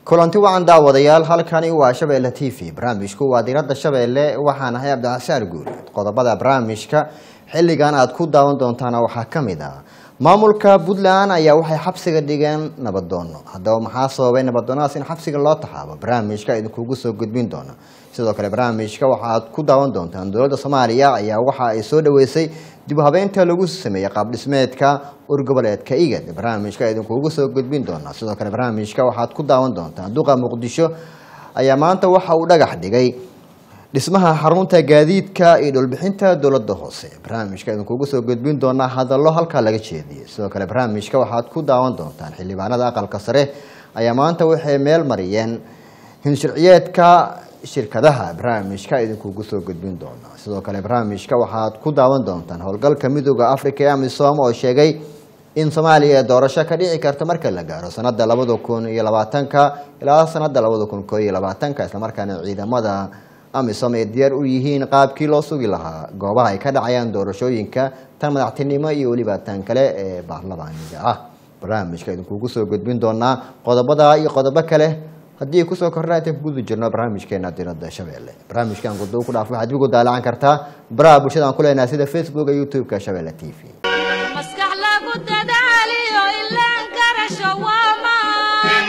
kulanti wacan daawadayaal halkani waa shabeelle t v barnaamijku waa diradda shabeelle waxaan ahay cabdixasaar guuleed qodobada barnaamijka xilligan aad ku daawan doontaana waxaa ka mid ah maamulka puntland ayaa waxay xabsiga dhigeen nabadoono haddaba maxaa sababay nabadoonadaas in xabsiga loo taxaabo barnaamijka idinkugu soo gudbin doono sidoo kale barnaamijka waxaaad ku daawan doontaan dowladda soomaaliya ayaa waxa ay soo dhaweysay dib u habeynta lagu sameeyey qaabdhismeedka urgoboleedka igad barnaamijka idinkugu soo gudbin doona sidoo kale barnaamijka waxaad ku daawan doontaan duqa muqdisho ayaa maanta waxa uu dhagax dhigay dhismaha xarunta gaadiidka iyo dhulbixinta dowladda hoose barnaamijka idinkugu soo gudbin doonaa hadallo halkaa laga jeediyey sidoo kale barnaamijka waxaad ku daawan doontaan xildhibaanada aqalka sare ayaa maanta waxay meel mariyeen hinsharciyeedka shirkadaha barnaamijka idinkugu soo gudbin doona sidoo kale barnaamijka waxaad ku daawan doontaan howlgalka midooda africa ee amisom oo sheegay in soomaaliya ee doorasho ka dhici karta marka la gaaro sanada labada kun iyo labaatanka ilaa sanada labada kun koo iyo labaatanka islamarkaana ciidamada amisom ay diyaar u yihiin qaabkii loo sugi lahaa goobaha ay ka dhacayaan doorashooyinka tan madaxtinimo iyo weliba tan kale ee baarlamaaniga ah barnaamijka idinkugu soo gudbin doonaa qodobada iyo qodobo kale haddii ay kusoo korna intaan kuguda jirno barnaamijkeena diradda shabeelle barnaamijkan gudo ku dhaaf waxaad igu daalacan kartaa baraha bulshada aan ku leenahay sida facebook iyo youtube-ka shabeelle t v maskax lagu dadaaliyo ilaan garasho waamaan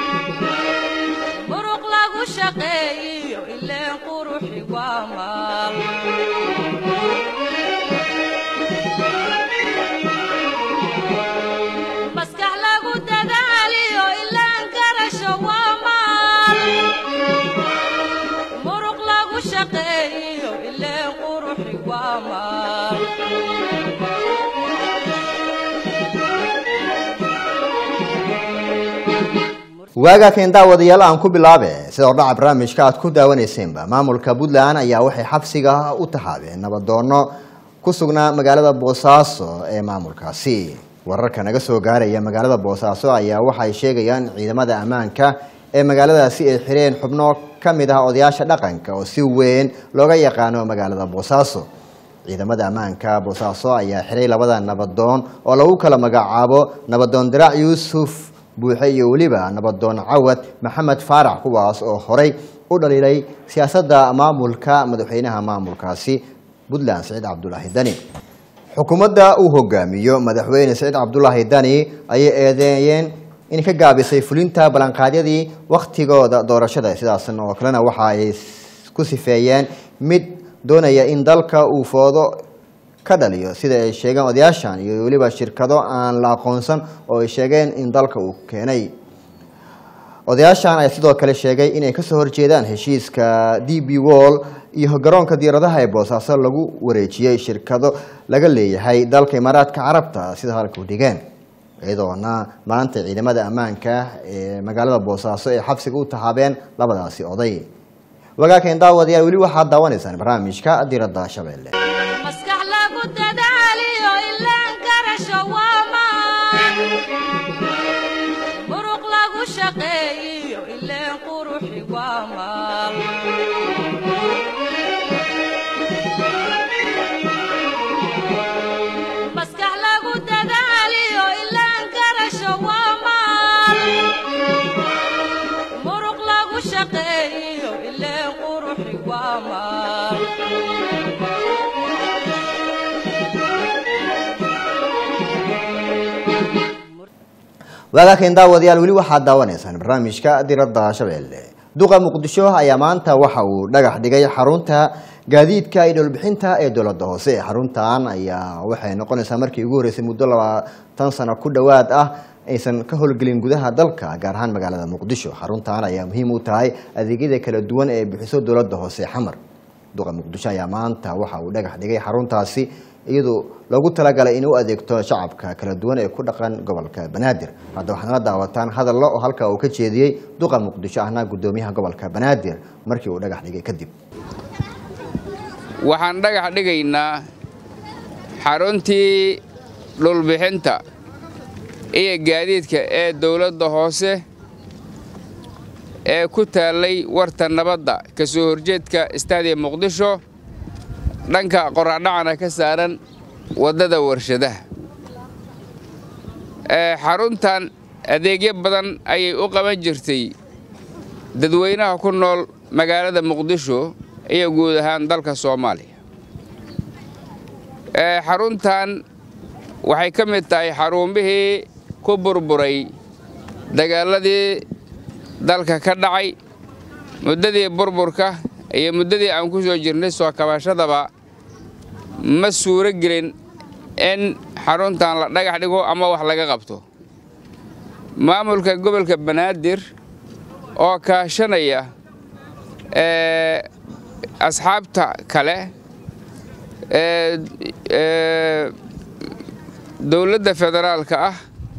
muruq lagu shaqeeyiyo ileen quruxi waamaan maskax lagu dadaaliyo ilaan garasho waamaan muruq lagu shaqeeyiyo ileen quruxi waamaan waagaa keen daawadayaal aan ku bilaabe sida ordhaca barnaamijka aad ku daawaneyseenba maamulka puntland ayaa waxay xabsiga u tahaabeen nabadoono ku sugnaa magaalada boosaaso ee maamulkaasi wararka naga soo gaaraya magaalada boosaaso ayaa waxay sheegayaan ciidamada ammaanka ee magaaladaasi ay xireen xubno ka mid ah odayaasha dhaqanka oo si weyn looga yaqaano magaalada boosaaso ciidamada ammaanka boosaaso ayaa xiray labada nabadoon oo lagu kala magacaabo nabadoon diraac yuusuf buuxe iyo weliba nabadoon cawad maxamed faarax kuwaas oo horey u dhaliilay siyaasadda maamulka madaxweynaha maamulkaasi puntland saciid cabdulaahi dani xukuumadda uu hogaamiyo madaxweyne saciid cabdulaahi dani ayay eedeeyeen in ka gaabisay fulinta ballanqaadyadii wakhtigooda doorashada sidaasn oo kalena waxa ay ku sifeeyeen mid doonaya in dalka uu foodo ka dhaliyo sida ay sheegeen odayaashan iyo weliba shirkado aan la aqoonsan oo ay sheegeen in dalka uu keenay odayaashan ayaa sidoo kale sheegay inay kasoo horjeedaan heshiiska d b wall iyo garoonka diyaaradaha ee boosaaso lagu wareejiyey shirkado laga leeyahay dalka imaaraadka carabta sida halka u dhigeen iyadoona maanta ciidamada ammaanka ee magaalada boosaaso ay xabsiga u tahaabeen labadaasi oday wagaaken daawadayaal weli waxaad daawanaysaan barnaamijka diradda shabeelle maskax lagu dadaaliyo ilaan garasho waamaan muruq lagu shaqeeyiyo ileen quruxi waamaan maskax lagu dadaaliyo ilaan garasho waamaan muruq lagu shaqeeyiyo ileen quruxi waamaan waagaaken daawadayaal weli waxaad daawanaysaan barnaamijka diradda shabeelle duqa muqdisho ayaa maanta waxa uu dhagax dhigay xarunta gaadiidka iyo dhulbixinta ee dowladda hoose xaruntan ayaa waxay noqonaysaa markii ugu horreysay muddo labaatan sano ku dhowaad ah aysan ka howlgelin gudaha dalka gaar ahaan magaalada muqdisho xaruntan ayaa muhiim u tahay adeegyada kala duwan ee bixiso dowladda hoose xamar duqa muqdisho ayaa maanta waxa uu dhagax dhigay xaruntaasi iyadoo loogu talagalay inay u adeegto shacabka kala duwan ee ku dhaqan gobolka banaadir hadda waxaad nala daawataan hadallo oo halka uu ka jeediyey duqa muqdisho ahna guddoomiyaha gobolka banaadir markii uu dhagax dhigay kadib waxaan dhagax dhigaynaa xaruntii dhulbixinta iyo gaadiidka ee dowladda hoose ee ku taallay warta nabadda ka soo horjeedka istaadiya muqdisho dhanka qoraxdhacana ka saaran waddada warshadaha xaruntan adeegyo badan ayay u qaban jirtay dadweynaha ku nool magaalada muqdisho iyo guud ahaan dalka soomaaliya xaruntan waxay ka mid tahay xaruumihii ku burburay dagaaladii dalka ka dhacay muddadii burburka iyo muddadii aan ku soo jirnay soo kabashadaba ma suuro gelin in xaruntan la dhagax dhigo ama wax laga qabto maamulka gobolka banaadir oo kaashanaya asxaabta kale dowladda federaalka ah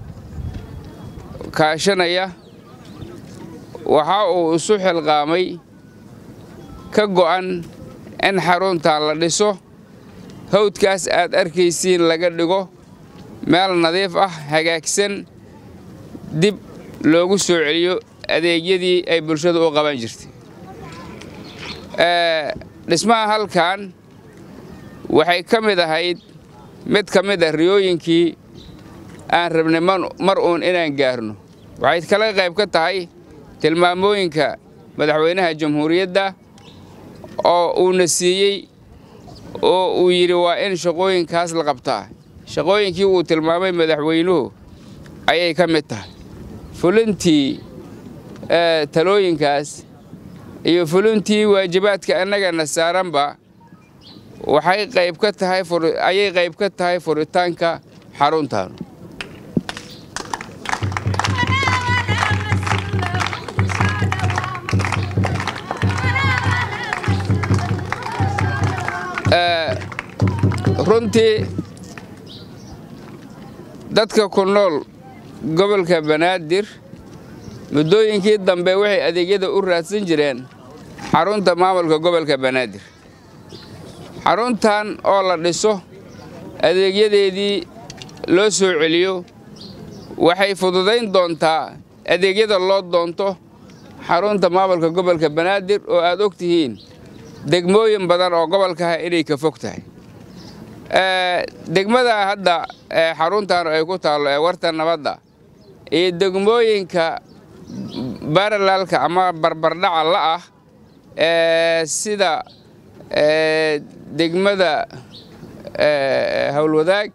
kaashanaya waxa uu isu xilqaamay ka go'an in xaruntan la dhiso hawdkaas aad arkaysiin laga dhigo meel nadiif ah hagaagsan dib loogu soo celiyo adeegyadii ay bulshadu u qaban jirtay dhismaha halkan waxay ka mid ahayd mid ka mid ah riyooyinkii aan rabnay mar uun inaan gaarno waxay kala qayb ka tahay tilmaamooyinka madaxweynaha jamhuuriyadda oo uuna siiyey oo uu yidhi waa in shaqooyinkaas la qabtaa shaqooyinkii uu tilmaamay madaxweynuhu ayay ka mid tahay fulintii talooyinkaas iyo fulintii waajibaadka annagana saaranba waxay qayb ka tahay ayay qayb ka tahay furitaanka xaruntan runtii dadka ku nool gobolka banaadir muddooyinkii dambe waxay adeegyada u raadsan jireen xarunta maamulka gobolka banaadir xaruntan oo la dhiso adeegyadeedii loo soo celiyo waxay fududayn doontaa adeegyada loo doonto xarunta maamulka gobolka banaadir oo aad og tihiin degmooyin badan oo gobolkaha inay ka fog tahay degmada hadda xaruntan ay ku taallo ee warta nabadda iyo degmooyinka baralaalka ama barbardhaca la ah sida degmada howlwadaag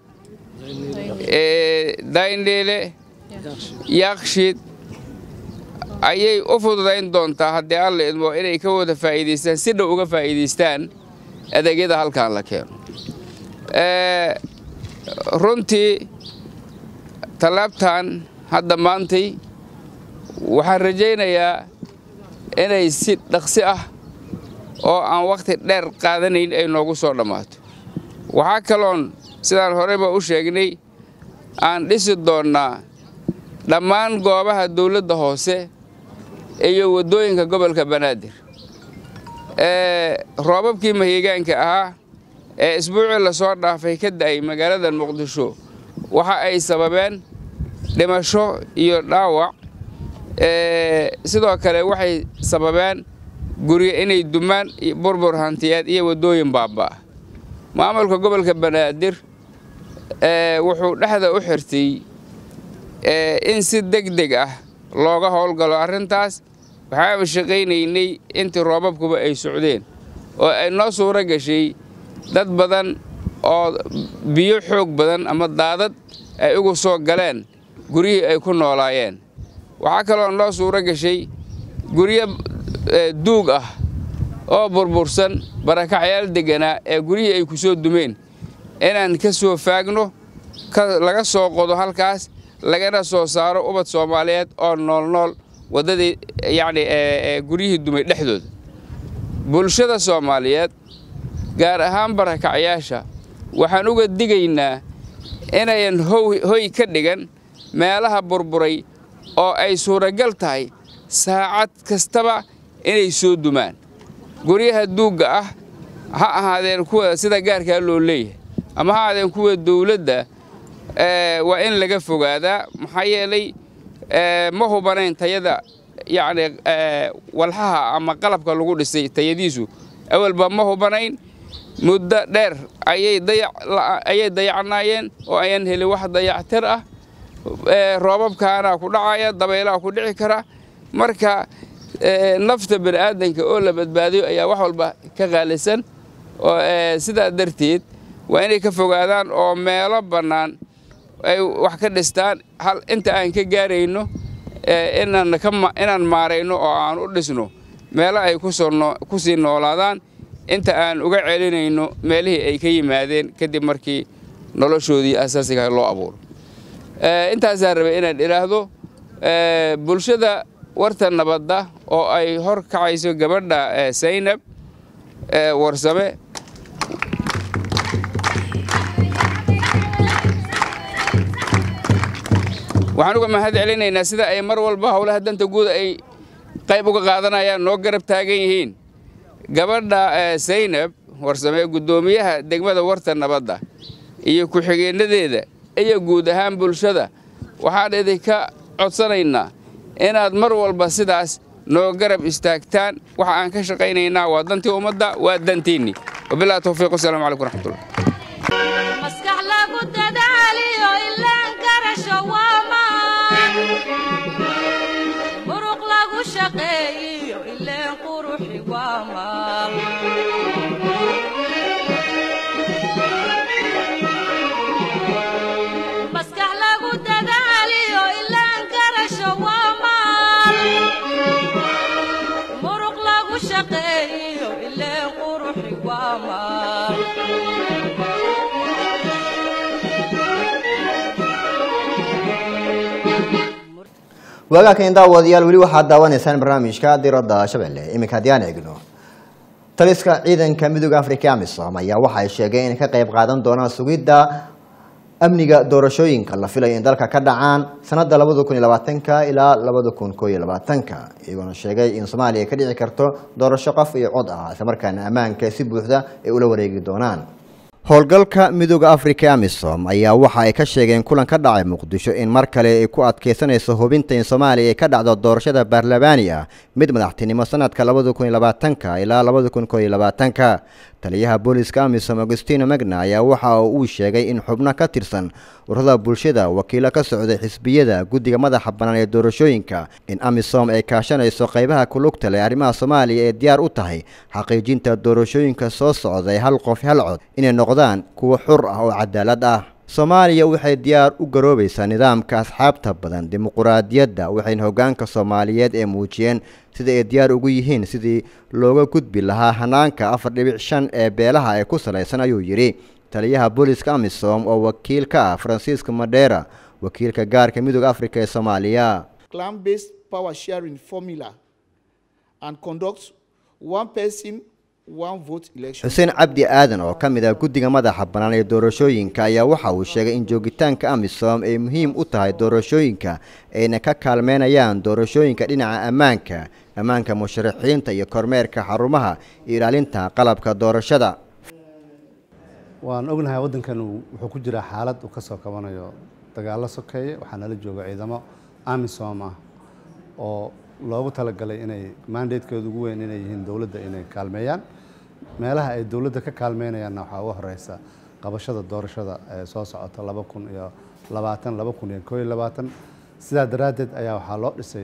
dayndheele yaaqshiid ayay u fududayn doontaa haddii alla idmo inay ka wada faa'iidaystaan si dhow uga faa'iidaystaan adeegyada halkan la keeno runtii tallaabtan hadda maantay waxaan rajaynayaa inay si dhaqsi ah oo aan wakhti dheer qaadanayn ay noogu soo dhammaato waxaa kaloon sidaan horeyba u sheegnay aan dhisi doonnaa dhammaan goobaha dawladda hoose iyo waddooyinka gobolka banaadir roobabkii mahiigaanka ahaa ee isbuucii lasoo dhaafay ka da'ay magaalada muqdisho waxa ay sababeen dhimasho iyo dhaawac sidoo kale waxay sababeen guryo inay dumaan burbur hantiyeed iyo waddooyin baabba'a maamulka gobolka banaadir wuxuu dhexda u xirtay in si deg deg ah looga howlgalo arrintaas waxaaba shaqaynaynay intii roobabkuba ay socdeen oo ay noo suuro gashay dad badan oo biyo xoog badan ama daadad ay ugu soo galeen guryihii ay ku noolaayeen waxaa kaloo noo suuro gashay guryo duug ah oo burbursan barakacyaal degganaa ee guryihii ay ku soo dumeen inaan ka soo faagno laga soo qodo halkaas lagana soo saaro ubad soomaaliyeed oo noolnool waddadii yacni guryihii dumay dhexdooda bulshada soomaaliyeed gaar ahaan barakacyaasha waxaan uga digaynaa inayan hoy ka dhigan meelaha burburay oo ay suuragal tahay saacad kastaba inay soo dumaan guryaha duugga ah ha ahaadeen kuwa sida gaarkaa loo leeyahay ama ha ahaadeen kuwa dawladda waa in laga fogaadaa maxaa yeelay ma hubanayn tayada yacni walxaha ama qalabka lagu dhisay tayadiisu awalba ma hubanayn muddo dheer ayay dayacnaayeen oo ayaan helin wax dayactir ah roobabkaana ku dhacaya dabaylaha ku dhici kara marka nafta bani aadanka oo la badbaadiyo ayaa wax walba ka qaalisan oo sidaa darteed waa inay ka fogaadaan oo meelo bannaan ay wax ka dhistaan hal inta aan ka gaarayno inaan maarayno oo aan u dhisno meelo ay ku sii noolaadaan inta aan uga celinayno meelihii ay ka yimaadeen kadib markii noloshoodii asaasiga loo abuuro intaasaa rabay inaan idhaahdo bulshada warta nabadda oo ay hor kacayso gabadha saynab warsame waxaan uga mahad celinaynaa sida ay mar walba howlaha danta guud ay qayb uga qaadanayaan noo garab taagan yihiin gabadha saynab warsame guddoomiyaha degmada warta nabadda iyo ku-xigeenadeeda iyo guud ahaan bulshada waxaan idinka codsanaynaa inaad mar walba sidaas noo garab istaagtaan waxa aan ka shaqaynaynaa waa dantii ummadda waa dantiinni wabilahi towfiiq wasalaamu calaykum raxmatullah maskax lagu dadaaliyo ilaan garasho waa maan muruq lagu shaqeeyiyo ileen quruxi waa maal maskax lagu dadaaliyo ilaan garasho waa maal muruq lagu shaqeeyiyo ileen quruxi waa maal waagaakan daawadayaal weli waxaad daawanaysaan barnaamijka diradda shabeelle iminka haddii aan eegno taliska ciidanka midooda africa amisom ayaa waxa ay sheegeen inay ka qayb qaadan doonaan sugidda amniga doorashooyinka la filayo in dalka ka dhacaan sanada labada kun iyo labaatanka ilaa labada kun koo iyo labaatanka iyagoona sheegay in soomaaliya ka dhici karto doorasho qof iyo cod ah islamarkaana ammaanka si buuxda ay ula wareegi doonaan howlgalka midooda africa amisom ayaa waxa ay ka sheegeen kulan ka dhacay muqdisho in mar kale ay ku adkeysanayso hubinta in soomaaliya ay ka dhacdo doorashada baarlamaani ah mid madaxtinimo sanadka labada kun iyo labaatanka ilaa labada kun koo iyo labaatanka taliyaha booliska amisom augustino magna ayaa waxa uu sheegay in xubno ka tirsan ururada bulshada wakiilo ka socday xisbiyada guddiga madaxa bannaan ee doorashooyinka in amisom ay kaashanayso qaybaha kulugta leh arrimaha soomaaliya ee diyaar u tahay xaqiijinta doorashooyinka soo socda ee hal qof hal cod inay noqdaan kuwo xur ah oo cadaalad ah soomaaliya waxay diyaar u garoobaysaa nidaamka asxaabta badan dimuquraadiyadda waxayna hoggaanka soomaaliyeed ee muujiyeen sida ay diyaar ugu yihiin sidii looga gudbi lahaa hanaanka afar dhibic shan ee beelaha ee ku salaysan ayuu yidhi taliyaha booliska amisom oo wakiil ka ah francisco madera wakiilka gaarka midooda africa ee soomaaliya clan-based power sharing formula and conduct one person one vote election. xuseen cabdi aadan oo ka mid ah guddiga madaxa bannaan ee doorashooyinka ayaa waxa uu sheegay in joogitaanka amisom ay muhiim u tahay doorashooyinka ayna ka kaalmeynayaan doorashooyinka dhinaca ammaanka ammaanka musharaxiinta iyo kormeerka xarumaha iyo ilaalinta qalabka doorashada waan ognahay waddankan wuxuu ku jiraa xaalad uu ka soo kabanayo dagaallo sokeeye waxaa nala jooga ciidamo amisom ah oo loogu talagalay inay mandatekeedu ugu weyn inay yihiin dowladda inay kaalmeeyaan meelaha ay dowladda ka kaalmeynayaanna waxaa uga horeysa qabashada doorashada ee soo socota laba kun iyo labaatan laba kun iyo koo iyo labaatan sidaa daraaddeed ayaa waxaa loo dhisay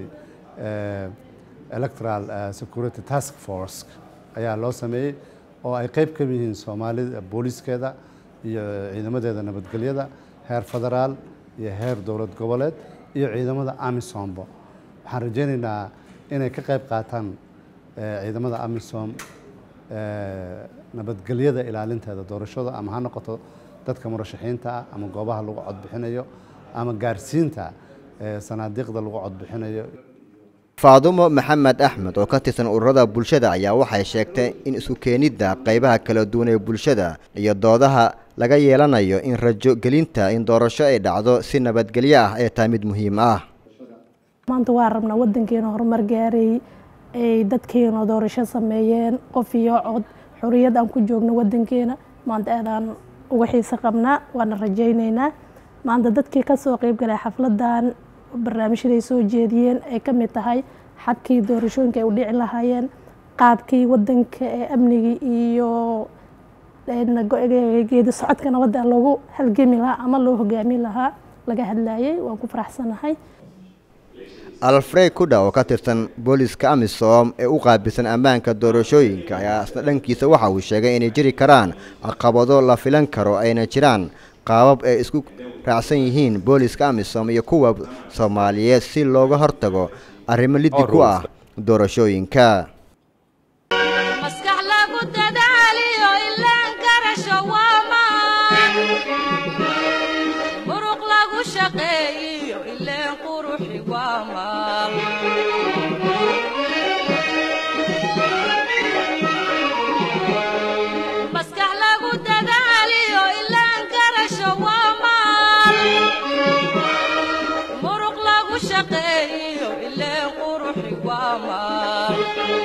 electoral security task force ayaa loo sameeyey oo ay qeyb ka yihiin soomaalida booliiskeeda iyo ciidamadeeda nabadgelyada heer federaal iyo heer dowlad goboleed iyo ciidamada amisombo waxaan rajaynaynaa inay ka qayb qaataan ciidamada amisom nabadgelyada ilaalinteeda doorashada ama ha noqoto dadka murashaxiinta ah ama goobaha lagu codbixinayo ama gaarsiinta sanaadiiqda lagu codbixinayo faadumo maxamed axmed oo ka tirsan ururada bulshada ayaa waxay sheegtay in isu keenidda qaybaha kala duwan ee bulshada iyo doodaha laga yeelanayo in rajo gelinta in doorasho ay dhacdo si nabadgelyo ah ay tahay mid muhiim ah maanta waa rabnaa wadankeena horumar gaaray ay dadkeena doorasho sameeyeen qof iyo cod xoriyad aan ku joogno wadankeena maanta aadaan uga xiise qabnaa waana rajayneynaa maanta dadkii kasoo qeyb galay xafladan barnaamijyaday soo jeediyeen ay ka mid tahay xabkii doorashooyinka ay u dhici lahaayeen qaabkii wadanka ee amnigii iyo geedi socodka nabadda loogu halgemi lahaa ama loo hogaami lahaa laga hadlayay waan ku faraxsanahay alfred kudha oo ka tirsan booliska amisom ee u qaabilsan ammaanka doorashooyinka ayaa isna dhankiisa waxa uu sheegay inay jiri karaan caqabado la filan karo ayna jiraan qaabab ay isku raacsan yihiin booliska amisom iyo kuwa soomaaliyeed si looga hortago arrimo liddi ku ah doorashooyinka maskax lagu dadaaliyo ilaan garasho waa maan muruq lagu shaqeeyiyo ileen quruxi waa maal maskax lagu dadaaliyo ilaan garasho waa maal muruq lagu shaqeeyiyo ileen quruxi waa maal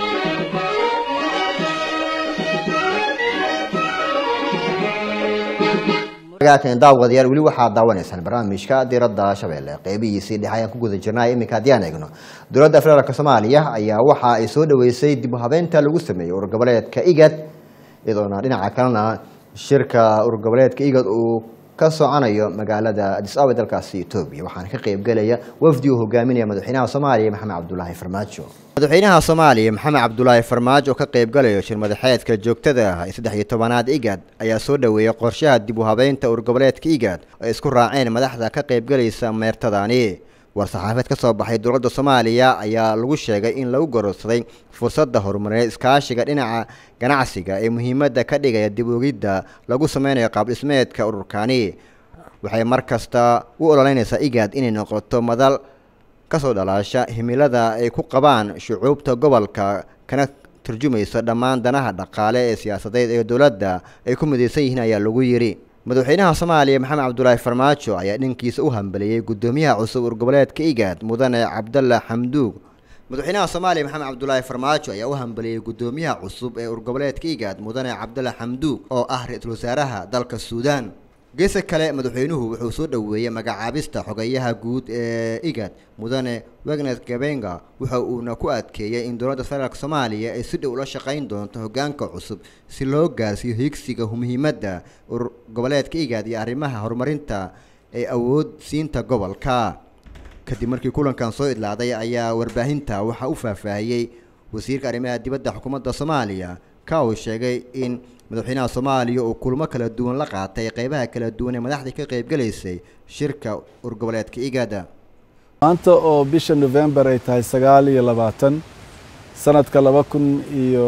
agaatan daawadayaal weli waxaad daawanaysaan barnaamijka diradda shabeelle qeybihiisii dhexe ayaan ku guda jirnay iminka haddii aan eegno dowladda federaalk soomaaliya ayaa waxa ay soo dhaweysay dib u habeynta lagu sameeyey urgoboleedka igad iyadoona dhinaca kalena shirka urgoboleedka igad uu ka soconayo magaalada adis ababa dalkaasi etoobiya waxaana ka qeybgelaya wafdi uu hogaaminaya madaxweynaha soomaaliya maxamed cabdulaahi farmaajo madaxweynaha soomaaliya maxamed cabdulaahi farmaajo oo ka qeybgalayo shir madaxeedka joogtada ah ee saddex iyo tobanaad igad ayaa soo dhaweeyey qorshaha dib u habeynta urgoboleedka igad ay isku raaceen madaxda ka qeybgalaysa meertadani war-saxaafeed ka soo baxay dowladda soomaaliya ayaa lagu sheegay in lagu gororsaday fursadda horumareed iskaashiga dhinaca ganacsiga ee muhiimadda ka dhigaya dib ogidda lagu sameynayo qaabdhismeedka ururkani waxay mar kasta u ololeynaysaa igad inay noqoto madal kasoo dhalaasha himilada ay ku qabaan shucuubta gobolka kana turjumaysa dhammaan danaha dhaqaale ee siyaasadeed ee dowladda ay ku midaysan yihiin ayaa lagu yidhi madaxweynaha soomaaliya maxamed cabdulaahi farmaajo ayaa dhankiisa u hambeliyey guddoomiyaha cusub urgoboleedka igad mudane cabdalla xamduug madaxweynaha soomaaliya maxamed cabdulaahi farmaajo ayaa u hambeliyey guddoomiyaha cusub ee urgoboleedka igad mudane cabdalla xamduug oo ah ra-iisul wasaaraha dalka suudaan geesa kale madaxweynuhu wuxuu soo dhoweeyey magacaabista xogeyaha guud ee igad mudane wagnet gabenga waxa uuna ku adkeeyey in dowladda federaalk soomaaliya ay si dhow ula shaqayn doonto hogaanka cusub si loo gaarsiiyo higsiga muhiimadda urur goboleedka igad iyo arrimaha horumarinta ee awood siinta gobolka kadib markii kulankan soo idlaaday ayaa warbaahinta waxaa u faahfaahiyey wasiirka arrimaha dibadda xukuumadda soomaaliya ka uu sheegay in madaxweynaha soomaaliya uu kulmo kala duwan la qaatay qeybaha kala duwan ee madaxdii ka qeybgalaysay shirka urgoboleedka igada maanta oo bisha november ay tahay sagaal iyo labaatan sanadka laba kun iyo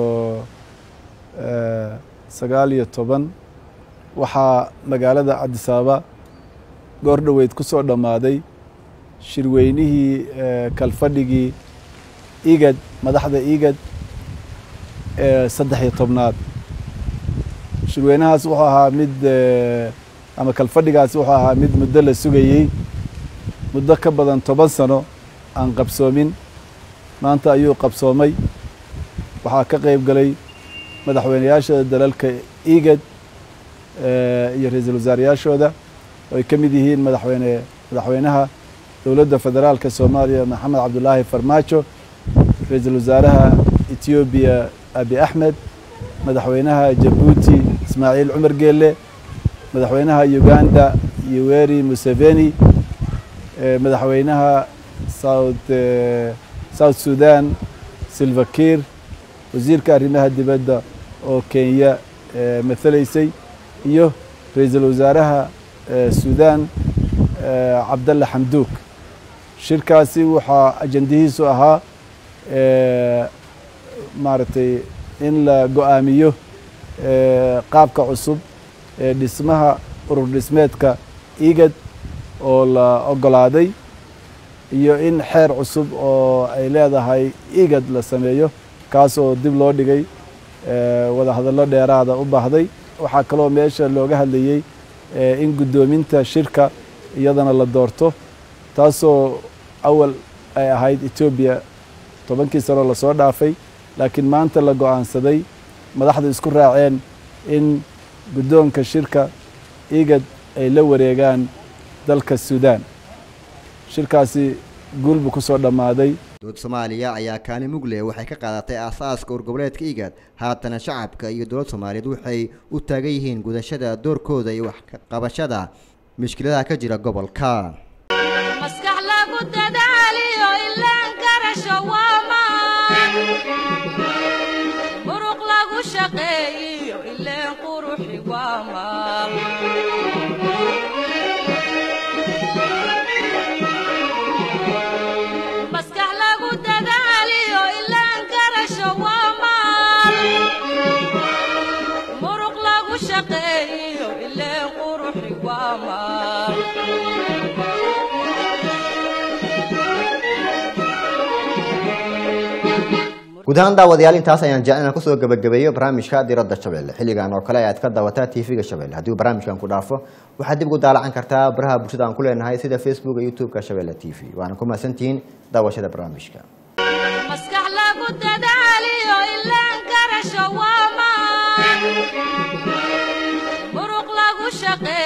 sagaal iyo toban waxaa magaalada cabdisaaba goor dhoweyd ku soo dhammaaday shirweynihii kalfadhigii igad madaxda igad ee saddex iyo tobnaad shirweynahaas wuxuu ahaa mid ama kalfadhigaas wuxuu ahaa mid muddo la sugayey muddo ka badan toban sano aan qabsoomin maanta ayuu qabsoomay waxaa ka qeyb galay madaxweyneyaasha dalalka igad iyo ra-iisul wasaarayaashooda oo ay ka mid yihiin madaxweyne madaxweynaha dowladda federaalka soomaaliya maxamed cabdulaahi farmaajo ra-iisul wasaaraha etoobiya abi axmed madaxweynaha jabuuti ismaaciil cumar geelle madaxweynaha uganda yoweri museveni madaxweynaha south south sudan silva kiir wasiirka arrimaha dibadda oo kenya mathalaysay iyo ra-iisul wasaaraha sudan cabdalla xamduug shirkaasi waxaa ajandihiisu ahaa maaragtay in la go-aamiyo qaabka cusub ee dhismaha urur dhismeedka igad oo la ogolaaday iyo in xeer cusub oo ay leedahay igad la sameeyo kaas oo dib loo dhigay wada hadallo dheeraada u baahday waxaa kaloo meesha looga hadlayey in guddoominta shirka iyadana la doorto taasoo awal ay ahayd etoobiya tobankii sano lasoo dhaafay laakiin maanta la go-aansaday madaxda isku raaceen in guddoonka shirka igad ay la wareegaan dalka suudaan shirkaasi guul buu ku soo dhammaaday dowladda soomaaliya ayaa kaani mugle waxay ka qaadatay aasaaska urgoboleedka igad haatana shacabka iyo dowladda soomaaliyeed waxay u taagan yihiin gudashada doorkooda iyo wax ka qabashada mushkiladaha ka jira gobolka maskax lagu dadaaliyo guud ahaan daawadayaal intaas ayaan jecel inaan kusoo gabagabeeyo barnaamijka diradda shabeelle xilligan oo kale ayaad ka daawataa tv-ga shabeelle haddii uu barnaamijkan ku dhaafo waxaad dib ugu daalacan kartaa baraha bulshada aan ku leenahay sida facebook iyo youtube-ka shabeelle t v waana ku mahadsantihiin daawashada barnaamijka maskax lagu dadaaliyo ilaan garasho waa maan muruq lagu shaqeeyo